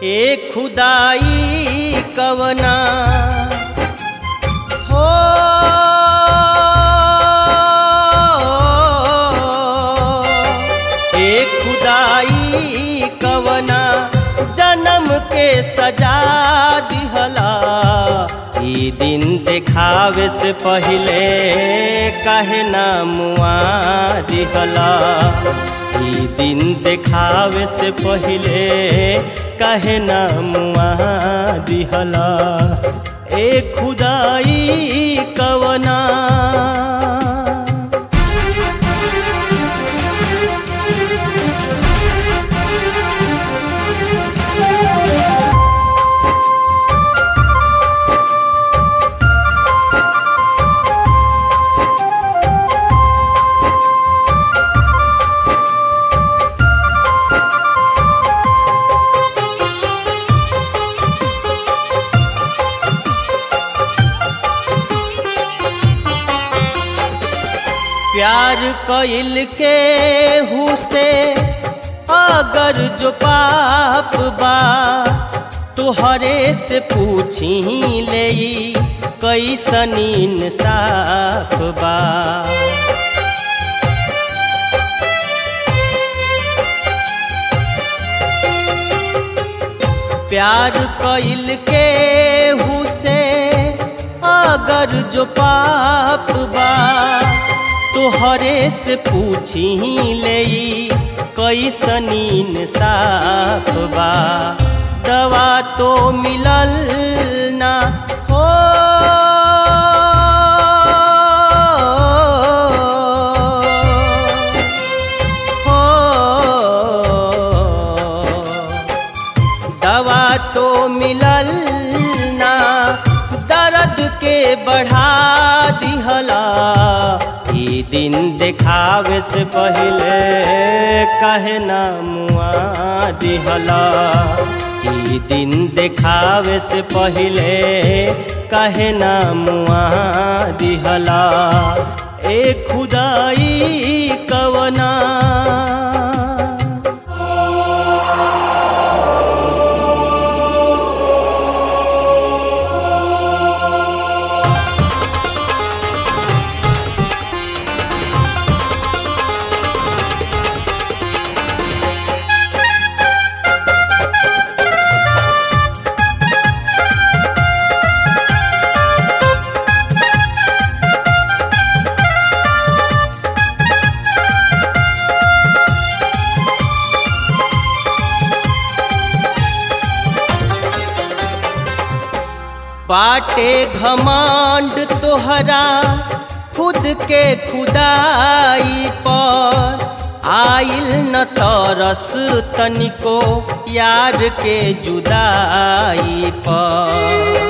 ए खुदाई कवना हो ए खुदाई कवना जन्म के सजा दिहला ई दिन देखावे से पहिले काहे ना मुआ दिहला ई दिन देखावे से पहिले काहे ना मुआ दिहला ए खुदाई कवना प्यार कइल के हुसे अगर जो पाप बा तुहरे से पूछी ले कैसन इंसाफ बा प्यार कइल के हुसे अगर जो पाप बा तोहरे से पूछी ले कैसन इंसाफ बा दवा तो मिलल ना हो हो दवा तो मिलल ना दर्द के बढ़ा दिहला ई दिन देखावे से पहिले कहे ना मुआ दिहला ई दिन देखावे से पहिले कहे ना मुआ दिहला ए खुदाई कवना बाटे घमांड तोहरा खुद के खुदाई पर आइल न तरस तनिको यार के जुदाई पर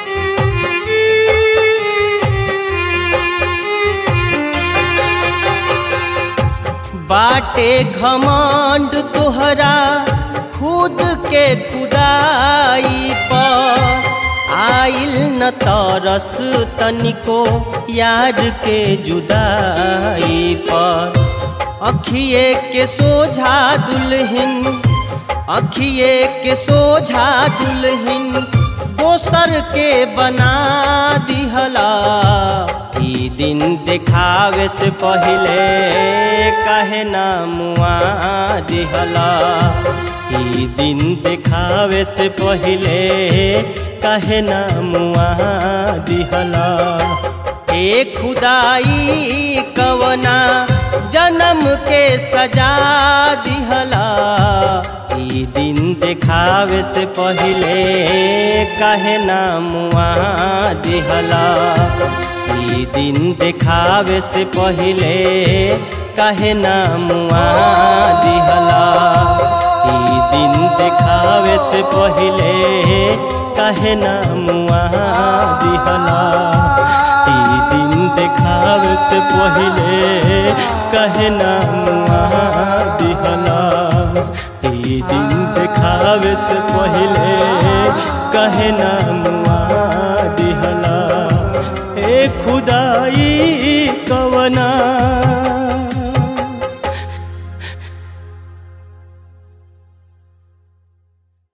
बाटे घमंड तोहरा खुद के खुदाई पर आइल न तरस तनिको यार के जुदाई पर अखिए के सोझा दुल्हन अखिए के सोझा दुल्हन दोसर के बना दिहला ई दिन देखावे से पहिले कहे ना मुआ दिहला ई दिन देखावे से पहिले कहे ना मुआ दिहला ए खुदाई कवना जन्म के सजा दिहला ई दिन देखावे से पहिले कहे ना मुआ दिहला ई दिन देखावे से पहिले कहे ना मुआ दिहला ई दिन देखावे से पहिले कहे ना मुआ दिहला ई दिन देखावे से पहिले कहे ना मुआ दिहला ई दिन देखावे से पहिले कहे ना मुआ दिहला ए खुदाई कवना